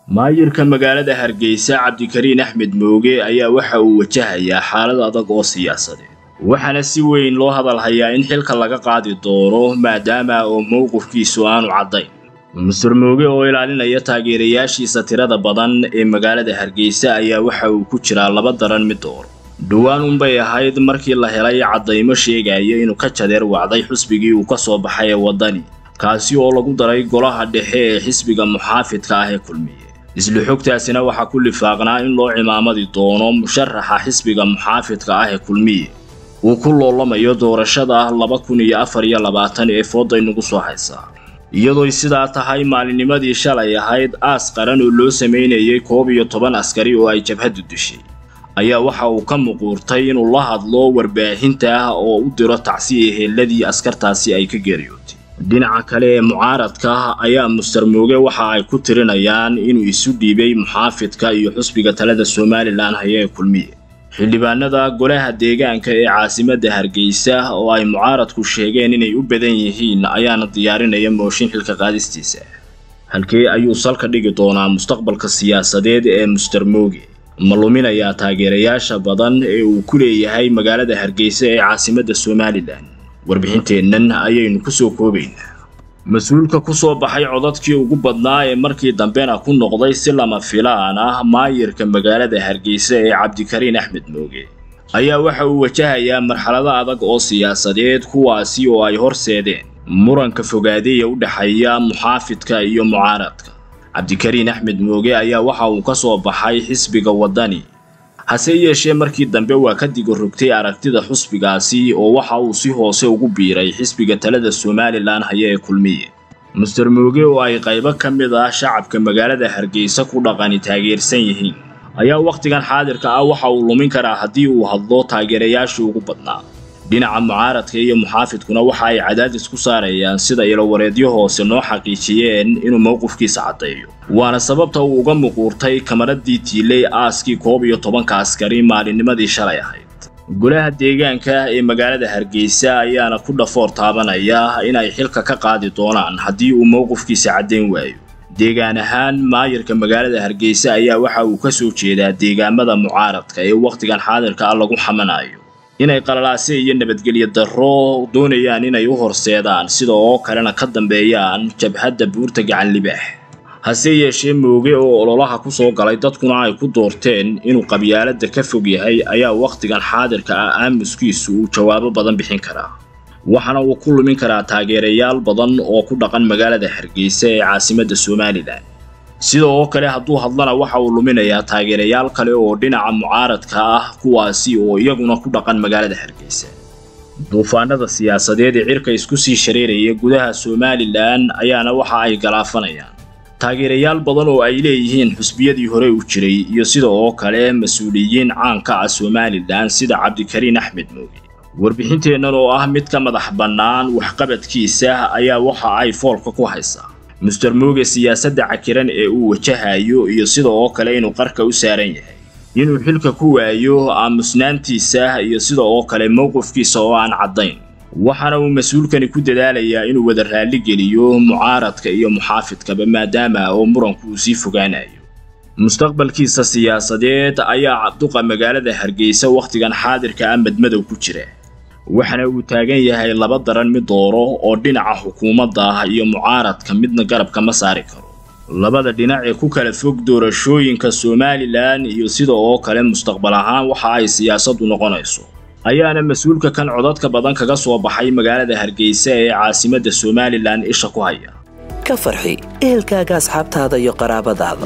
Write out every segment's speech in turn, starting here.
maayirka magaalada hargeysa cabdikariin axmed mooge ayaa waxa uu wajahayaa xaalad adag oo siyaasadeed waxaana si weyn loo hadalhayaa in xilka laga qaadi doono maadaama oo mowqifkiisu aanu caddayn master mooge oo ilaalinaya taageerayaashiisa tirada badan ee magaalada hargeysa ayaa waxa uu ku jiraa laba daran mid dooro dhowaan unbay ahayd markii la helay caddaymo sheegaya inuu ka jadeer wacday xusbigii uu ka soo baxay ee waddani kaasi oo lagu daray golaha dhexe ee xisbiga muxaafidka ah ee kulmiye isla xogtaasina waxaa ku lifaaqnaa in loo cimaamadi doono musharaxa xisbiga muxaafidka ah ee kulmiye uu ku loolamayo doorashada laba kun iyo afar iyo labaatan ee fooda inagu soo haysaa iyadooy sidaa tahay maalinnimadii shalay ahayd aas qaran oo loo samaynayay koob iyo toban askari oo ay jabhaddu dishay ayaa waxa uu ka muquurtay inuu la hadlo warbaahinta ah oo u diro tacsiya heelladii askartaasi ay ka geeriyootay dhinaca kale ee mucaaradka ayaa muster mooge waxa ay ku tirinayaan inuu isu dhiibay muxaafidka iyo xusbiga talada somalilan haya ee kulmiye xildhibaanada golaha deegaanka ee caasimadda hargeysa oo ay mucaaradku sheegeen inay u badan yihiin ayaana diyaarinaya mooshin xilka qaadistiisa halkee ayuu salka dhigi doonaa mustaqbalka siyaasadeed ee muster mooge ma luminayaa taageerayaasha badan ee uu ku leeyahay magaalada hargeysa ee caasimadda somalilan warbixinteennan ayaynu ku soo koobaynaa mas-uulka ku soo baxay codadkii ugu badnaa ee markii dambena ku noqday si lama filaan ah maayirka magaalada hargeysa ee cabdikariin axmed mooge ayaa waxa uu wajahayaa marxalado adag oo siyaasadeed kuwaasi oo ay horseedeen muranka fogaade ee u dhexeeya muxaafidka iyo mucaaradka cabdikariin axmed mooge ayaa waxa uu ka soo baxay xisbiga waddani hase yeeshee markii dambe waa ka digorogtay aragtida xusbigaasi oo waxa uu si hoose ugu biiray xisbiga talada somalilan haya ee kulmiye muster mooge oo ay qaybo ka mid ah shacabka magaalada hargeysa ku dhaqani taageersan yihiin ayaa wakhtigan xaadirka ah waxa uu lumin karaa haddii uu hadlo taageerayaashii ugu badnaa dhinaca mucaaradka iyo muxaafidkuna waxa ay cadaadis ku saarayaan sida ilowareedyo hoose noo xaqiijiyeen inuu mowqifkiisa caddeeyo waana sababta uu uga muquurtay kamaradii tiiley aaskii koob iyo tobanka askari maalinnimadii shalay ahayd golaha deegaanka ee magaalada hargeysa ayaana ku dhafoor taabanaya inay xilka ka qaadi doonaan haddii uu mowqifkiisa caddayn waayo deegaan ahaan maayirka magaalada hargeysa ayaa waxa uu ka soo jeedaa deegaamada mucaaradka ee wakhtigan xaadirka ah lagu xamanayo inay qalalaase iyo nabadgelyo darro doonayaan inay u horseedaan sida oo kalena ka dambeeyaan jabhadda buurta gacan libaax hase yeeshee mooge oo ololaha ku soo galay dadkuna ay ku doorteen inuu qabyaaladda ka fog yahay ayaa wakhtigan xaadirka ah aamuskiisu uu jawaabo badan bixin karaa waxaana uu ku lumin karaa taageerayaal badan oo ku dhaqan magaalada hargeysa ee caasimadda somalilan sida oo kale hadduu hadlana waxa uu luminayaa taageerayaal kale oo dhinaca mucaaradka ah kuwaasi oo iyaguna ku dhaqan magaalada hargeysa duufaanada siyaasadeed ee cirka isku sii shareeraya gudaha somalilan ayaana waxa ay galaafanayaan taageerayaal badan oo ay leeyihiin xusbiyadii hore u jiray iyo sida oo kale mas-uuliyiin caanka ah somalilan sida cabdikariin axmed mooge warbixinteennan oo ah mid ka madax bannaan waxqabadkiisa ayaa waxa ay foolka ku haysaa muster mooge siyaasadda cakiran ee uu wajahayo iyo sida oo kale inuu qarka u saaran yahay inuu xilka ku waayo aamusnaantiisa iyo sida oo kale mowqifkiisa oo aan caddayn waxaana uu mas-uulkani ku dadaalayaa inuu wada raalli geliyo mucaaradka iyo muxaafidkaba maadaama oo muranku uu sii fogaanayo mustaqbalkiisa siyaasadeed ayaa cabduqa magaalada hargeysa wakhtigan xaadirka ah madmadow ku jira waxaana uu taagan yahay laba daran mid dooro oo dhinaca xukuumadda ah iyo mucaaradka midna garabka ma saari karo labada dhinac ee ku kala fog doorashooyinka somalilan iyo sida oo kale mustaqbal ahaan waxa ay siyaasaddu noqonayso ayaana mas-uulka kan codadka badan kaga soo baxay magaalada hargeysa ee caasimadda somalilan isha ku haya ka farxi ehelkaaga asxaabtaada iyo qaraabadaada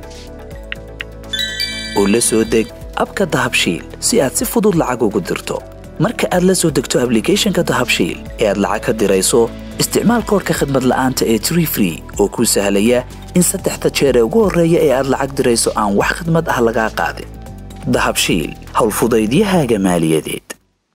oo la soo deg abka dahabshiil si aad si fudud lacag ugu dirto marka aad la soo degto ablicathonka dahabshiil ee aad lacag ka dirayso isticmaal koorka khadmad la'aanta ee tree free oo kuu sahlaya in saddexda jeer ee ugu horreeya ee aad lacag dirayso aan wax khadmad ah lagaa qaadin dahabshiil howlfudaydiyahaaga maaliyadeed